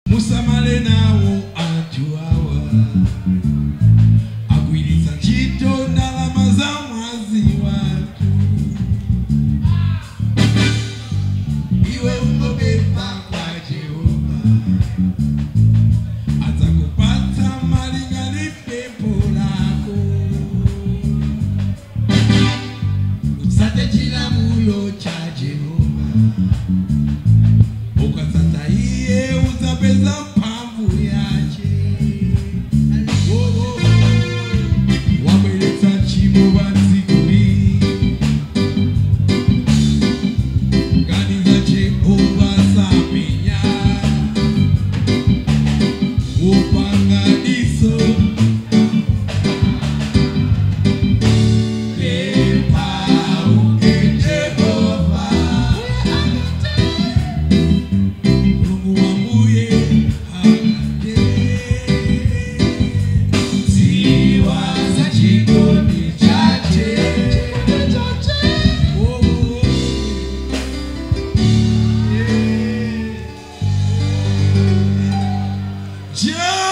musamale nawo anthu awa agwiritsa ntchito ndalama za mwazi wathu iwe ungopempha kwa jehova adzakupatsa malinga ndi pempho lako utsate chilamulo cha jehova ukatsata iye udzapeza mphamvu yache Oh, oh, oh. wabweretsa tchimo pa dziko ili ganiza jehova samenya upanga diso pepa uke jehova mulungu wambuye akate ziwa za chikondi chache Oh, oh, oh. Yeah.